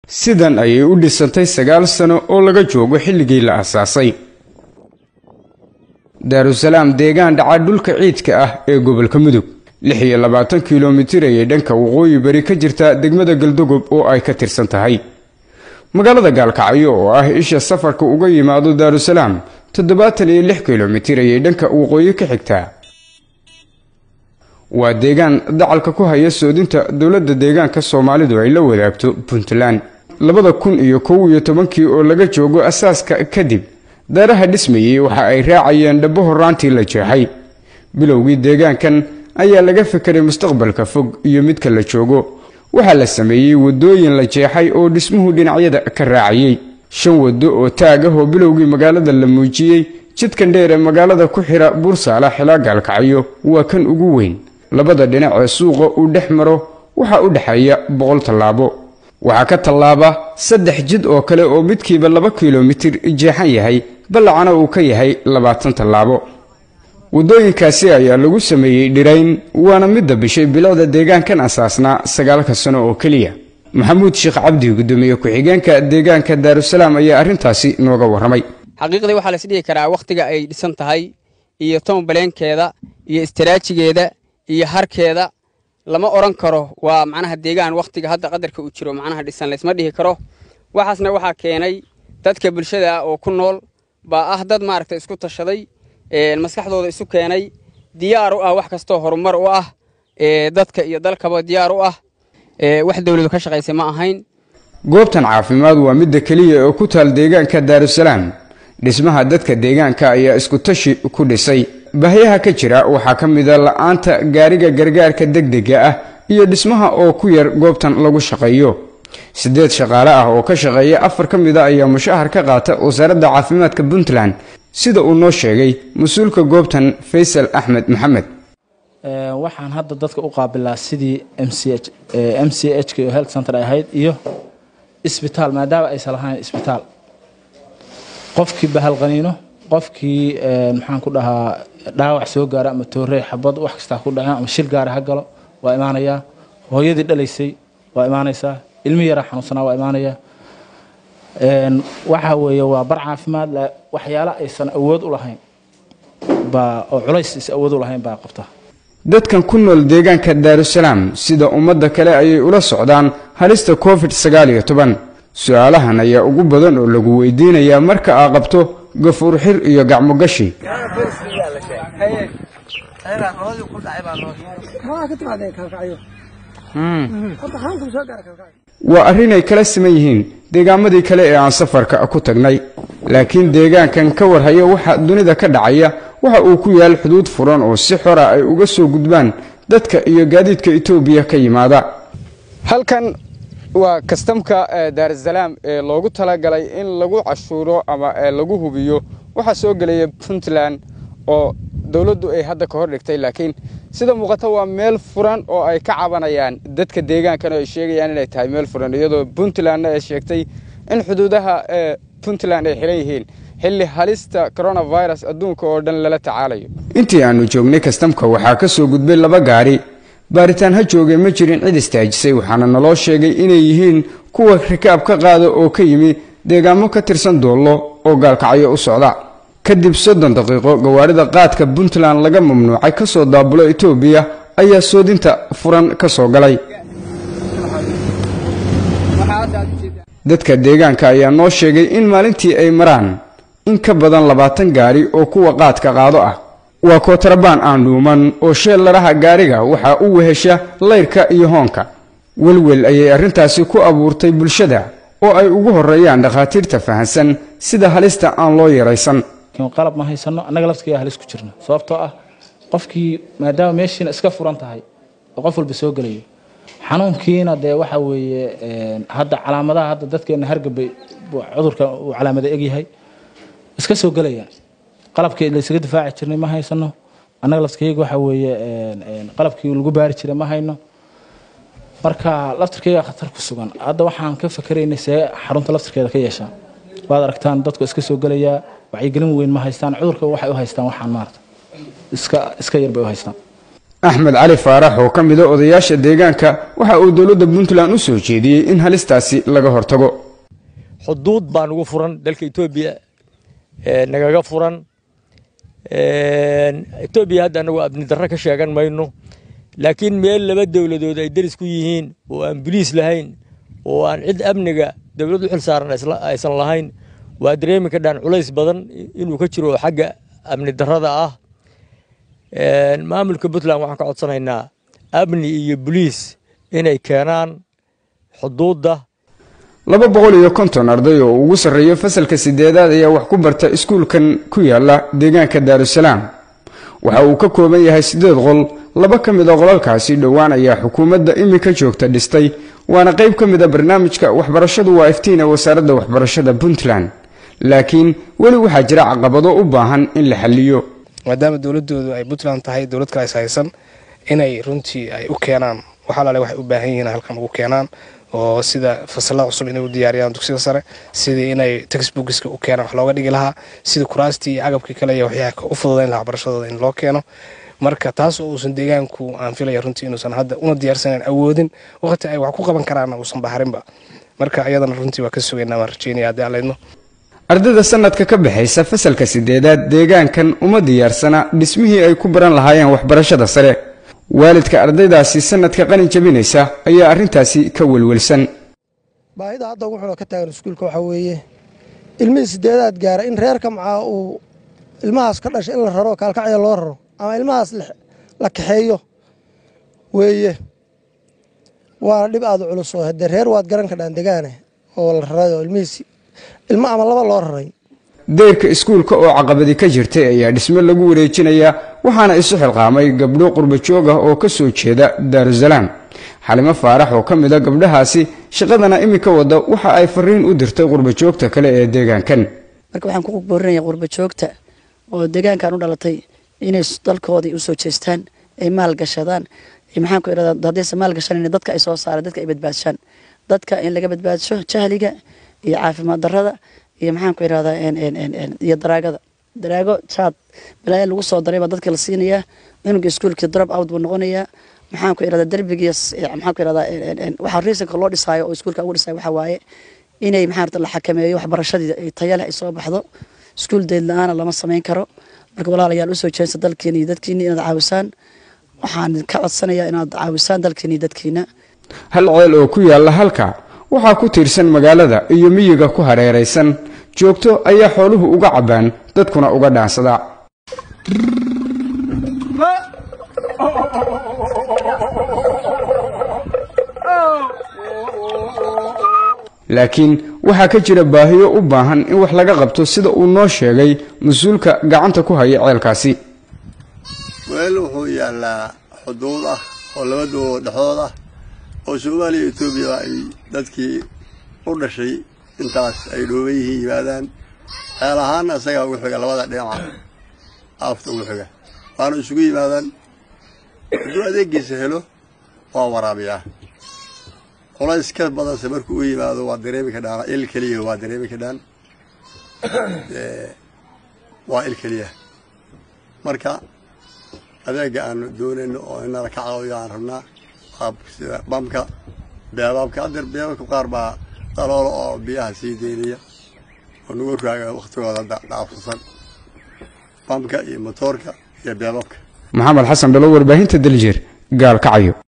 sidan ayay u dhisantay sagaal sano oo laga joogo xilligii la asaasay daarusalaam deegaan dhaca dhulka ciidka ah ee gobolka mudug lix iyo labaatan kilomitir ayay dhanka waqooyi bari ka jirta degmada galdogob oo ay ka tirsan tahay magaalada gaalkacyo oo ah isha safarka uga yimaado daarusalaam toddobaatan iyo lix kilomitir ayay dhanka waqooyi ka xigtaa waa deegaan dacalka ku haya soodinta dowladda deegaanka soomaalidu ay la wadaagto puntland labada kun iyo kow iyo tobankii oo laga joogo asaaska kadib daaraha dhismayey waxa ay raacayeen dhabbo horaantii la jeexay bilowgii deegaankan ayaa laga fekeray mustaqbalka fog iyo midka la joogo waxaa la sameeyey waddooyin la jeexay oo dhismuhu dhinacyada ka raacayey shan waddo oo taag ah oo bilowgii magaalada la muujiyey jidkan dheer ee magaalada ku xira buursaala xilaa gaalkacyo waa kan ugu weyn labada dhinac ee suuqa uu dhex maro waxaa u dhexeeya boqol tallaabo waxaa ka tallaaba saddex jid oo kale oo midkiiba laba kilomitir jeexan yahay ballacana uu ka yahay labaatan tallaabo waddooyinkaasi ayaa lagu sameeyey dhirayn waana midda bishay bilicda deegaankan asaasnaa sagaalka sano oo keliya maxamuud sheekh cabdi gudoomiye ku-xigeenka deegaanka daarusalaam ayaa arrintaasi nooga warramay xaqiiqdii waxaa lais dhihi karaa wakhtiga ay dhisan tahay iyo toonbaleenkeeda iyo istaraajigeeda iyo harkeeda lama odhan karo waa macnaha deegaan wakhtiga hadda qadarka uu jiro macnaha dhisan laysma dhihi karo waxaasna waxaa keenay dadka bulshada ah oo ku nool baa ah dad maaragta isku tashaday maskaxdooda isu keenay diyaar u ah wax kastoo horumar u ah dadka iyo dalkaba diyaar u ah wax dawladu ka shaqaysay ma ahayn goobtan caafimaad waa midda keliya oo ku taal deegaanka daarusalaam dhismaha dadka deegaanka ayaa isku tashi ku dhisay bahyaha ka jira waxaa ka mida la-aanta gaariga gargaarka degdega ah iyo dhismaha oo ku yar goobtan lagu shaqeeyo siddeed shaqaale ah oo ka shaqeeya afar ka mid a ayaa mushahar ka qaata wasaaradda caafimaadka puntland sida uu noo sheegay mas-uulka goobtan faysal axmed maxamed waxaan hadda dadka u qaabilaa sidii m c h m c h k oo health center ay ahayd iyo isbitaal maadaama aysan lahayn isbitaal qofkii bahalqaniino qofkii maxaan ku dhahaa dhaawac soo gaara ama toorey xabad wax kastaa ku dhaceen ama shil gaara ha galo waa imaanayaa hooyadii dhalaysay waa imaanaysaa ilmi yaraa xanuunsanaa waa imaanayaa waxa weeye waa bar caafimaad waxyaala aysan awood u lahayn baa oo culays is awood u lahayn baa qabta dadkan ku nool deegaanka daarusalaam sida ummadda kale ayay ula socdaan halista covid sagaal iyo toban su-aalahan ayaa ugu badan oo lagu weydiinayaa marka aa qabto gafuur xir iyo gacmo gashi waa arrinay kala siman yihiin deegaamadii kale ee aan safarka ku tagnay laakiin deegaankan ka warhaya waxa dunida ka dhacaya waxa uu ku yaal xuduud furan oo si xora ay uga soo gudbaan dadka iyo gaadiidka etoobiya ka yimaada halkan waa kastamka daarusalaam ee loogu talagalay in lagu cashuuro ama lagu hubiyo waxaa soo gelaya puntland oo dowladdu ay hadda ka hor dhigtay laakiin sida muuqata waa meel furan oo ay ka cabanayaan dadka deegaankan oo ay sheegayaan inay tahay meel furan iyadoo puntlandna ay sheegtay in xuduudaha puntland ay xiran yihiin xilli halista coronavirus adduunka oo dhan lala tacaalayo intii aanu joognay kastamka waxaa ka soo gudbay laba gaari baaritaan ha joogay ma jirin cid istaajisay waxaana naloo sheegay inay yihiin kuwa rikaab ka qaada oo ka yimi deegaamo ka tirsan doollo oo gaalkacyo u socda kadib soddon daqiiqo gawaarida qaadka puntland laga mamnuucay ka soo daabulo etoobiya ayaa soodinta furan ka soo galay dadka deegaanka ayaa noo sheegay in maalintii ay maraan in ka badan labaatan gaari oo kuwa qaadka qaado ah waa kootarabaan aan dhuuman oo sheellaraha gaariga waxaa u wehesha layrka iyo hoonka welwel ayay arrintaasi ku abuurtay bulshada oo ay ugu horreeyaan dhakhaatiirta fahansan sida halista aan loo yaraysan qalab ma haysano annaga laftiga halis ku jirna sababtoo ah qofkii maadaama meeshiina iska furan tahay oo qof walba soo gelayo xanuunkiina dee waxa weeye hadda calaamadaha hadda dadkeena hargabay cudurka uu calaamada egyahay iska soo gelayaan qalabkii laysaga difaaci jirnay ma haysano annaga laftirkayga waxa weeye qalabkii lagu baari jiray ma hayno marka laftirkayga khatar ku sugan hadda waxaan ka fakeraynay see xarunta laftirkeeda ka yeeshaa waad aragtaan dadku iska soo gelayaa wacyigelin weyn ma haystaan cudurka waxay u haystaan waxaan maarata iska iska yar bay u haystaan axmed cali faarax oo ka mida odayaasha deegaanka waxa uu dowladda puntland u soo jeediyey in halistaasi laga hortago xuduud baa nagu furan dalka etoobiya nagaga furan etoobiya hadda anagu abni darro ka sheegan mayno laakiin meel laba dowladood ay deris ku yihiin oo aan boliis lahayn oo aan cid amniga dowlad u xil saaran aysan lahayn waa dareemi ka dhaan culays badan inuu ka jiro xagga amni darrada ah maamulka puntland waxaan ka codsanaynaa amni iyo boliis inay keenaan xuduudda laba boqol iyo konton arday oo ugu sarreeyo fasalka sideedaad ayaa wax ku barta iskuulkan ku yaala deegaanka daarusalaam waxa uu ka kooban yahay siddeed qol laba ka mid a qolalkaasi dhowaan ayaa xukuumadda iminka joogta dhistay waana qayb ka mid a barnaamijka waxbarashadu waa iftiin ee wasaaradda waxbarashada puntland laakiin weli waxaa jira caqabado u baahan in la xalliyo maadaama dowladoodu ay puntland tahay dowlad kale is haysan inay runtii ay u keenaan waxalaale waxay u baahan yihiin halkan ugu keenaan oo sida fasalada cusub inay u diyaariyaan dugsiga sare sidii inay textbookska u keenaan wax looga dhigi lahaa sidii kuraastii iyo agabkii kale iyo waxyaa u fududayn lahaa waxbarashadooda in loo keeno marka taas oo uusan deegaanku aan filaya runtii inuusan hadda una diyaarsanan awoodin waqti ay wax ku qaban karaanna uusan baharinba marka ayadana runtii waa ka sugaynaa waan rajeynaya haddii aan leydno ardayda sanadka ka baxaysa fasalka sideedaad deegaankan uma diyaarsana dhismihii ay ku baran lahaayeen waxbarashada sare waalidka ardaydaasi sanadka qalin jabinaysa ayaa arrintaasi ka welwelsan baahida hadda ugu xunoo ka taagan iskuulka waxaa weeye ilmihii sideedaad gaara in reerka macaa uu ilmahaas ka dhashay in la raro kaalkacya loo raro ama ilmahaas la kaxeeyo weeye waa dhib aada u culus oo haddee reer waad garan kadhaan degaane oo la raray oo ilmihiis ilmo ama laba loo raray deyrka iskuulka oo caqabadi ka jirtay ayaa dhismo lagu wareejinayaa waxaana isu xilqaamay gabdho qurbajoog ah oo ka soo jeeda daarusalaam xalimo faarax oo ka mid a gabdhahaasi shaqadana iminka wada waxa ay fariin u dirtay qurbajoogta kale ee deegaankan marka waxaan ku boorinaya qurbajoogta oo deegaankan u dhalatay inay dalkoodii usoo jeestaan ay maalgashadaan maxaan ku irahdaa haddayse maalgashanan dadka ay soo saaraan dadka ay badbaadshaan dadka in laga badbaadsho jahliga iyo caafimaad darrada iyo maxaan ku irahdaa iyo daraagada daraago jaad balaayo lagu soo daray baa dadka la siinayaa cunuga iskuulkii drop out buu noqonayaa maxaan ku irahdaa derbigiis maxaan ku irahdaa waxaa reasonka loo dhisaayo oo iskuulka ugu dhisaayo waxaa waaye inay maxaan la xakameeyo waxbarashadii ay tayo leh ay soo baxdo iskuul deyd la-aana lama samayn karo marka walaalayaal usoo jeesta dalkiina iyo dadkiina inaad caawisaan waxaan ka codsanayaa inaad caawisaan dalkiina iyo dadkiina hal ceel oo ku yaalla halka waxaa ku tiirsan magaalada iyo miyiga ku hareeraysan joogto ayaa xooluhu uga cabbaan dadkuna uga dhaansadaa laakiin waxaa ka jira baahiyo u baahan in wax laga qabto sida uu noo sheegay mas-uulka gacanta ku haya ceelkaasi weel wuxuu yaallaa xuduud ah oo laba dowladood dhexdood ah oo soomaaliya iyo etoobiya ay dadkii u dhashay intaas ay dhooban yihiin yimaadaan xeel ahaanna isagaa ugu xiga labada dhinaca aafta ugu xiga waana isugu yimaadaan hadduu adeegiisa helo waa waraabiyaa culays ka badanse markuu u yimaado waa dareemi kadhaan il keliya waa dareemi kadhaan waa il keliya marka adeega aanu doonayno oo inala ka caawiyo aan rabnaa sida bamka beebaabka hadeer beebabka qaar baa daloolo oo biyaha sii daynaya oo nagu raaga waktigooda dhaafsasan bamka iyo motoorka iyo beebabka maxamed xasan dhalo warbaahinta daljir gaal kacayo